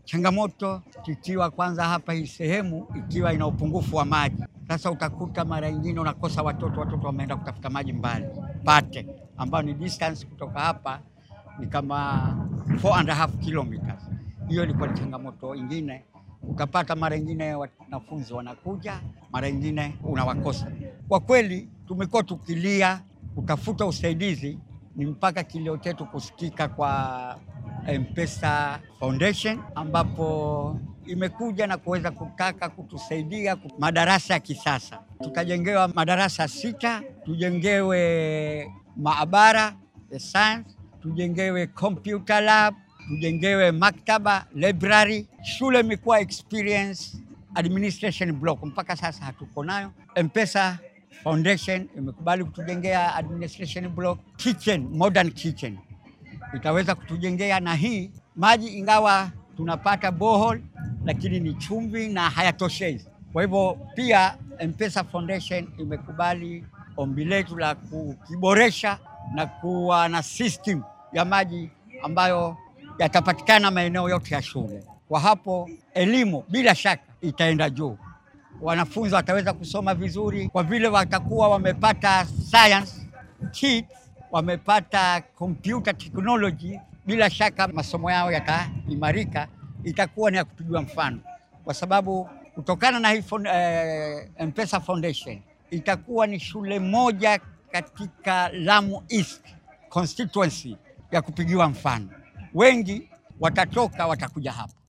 changamoto ikiwa kwanza hapa hii sehemu ikiwa ina upungufu wa maji. Sasa utakuta mara nyingine unakosa watoto, watoto wameenda kutafuta maji mbali Pate, ambayo ni distance kutoka hapa ni kama 4 and a half kilometers. Hiyo ilikuwa ni changamoto ingine. Utapata mara nyingine wanafunzi wanakuja, mara nyingine unawakosa. Kwa kweli tumekuwa tukilia kutafuta usaidizi, ni mpaka kilio chetu kusikika kwa M-Pesa Foundation ambapo imekuja na kuweza kutaka kutusaidia madarasa ya kisasa. Tutajengewa madarasa sita, tujengewe maabara ya science, tujengewe computer lab, tujengewe maktaba library. Shule imekuwa experience administration block, mpaka sasa hatuko nayo. M-Pesa Foundation imekubali kutujengea administration block, kitchen, modern kitchen itaweza kutujengea na hii maji, ingawa tunapata borehole lakini ni chumvi na hayatoshei. Kwa hivyo pia M-Pesa Foundation imekubali ombi letu la kukiboresha na kuwa na system ya maji ambayo yatapatikana maeneo yote ya shule. Kwa hapo elimu bila shaka itaenda juu, wanafunzi wataweza kusoma vizuri kwa vile watakuwa wamepata science kit, wamepata computer technology. Bila shaka masomo yao yataimarika, itakuwa ni ya kupigiwa mfano, kwa sababu kutokana na hii eh, M-Pesa Foundation itakuwa ni shule moja katika Lamu East constituency ya kupigiwa mfano. Wengi watatoka watakuja hapa.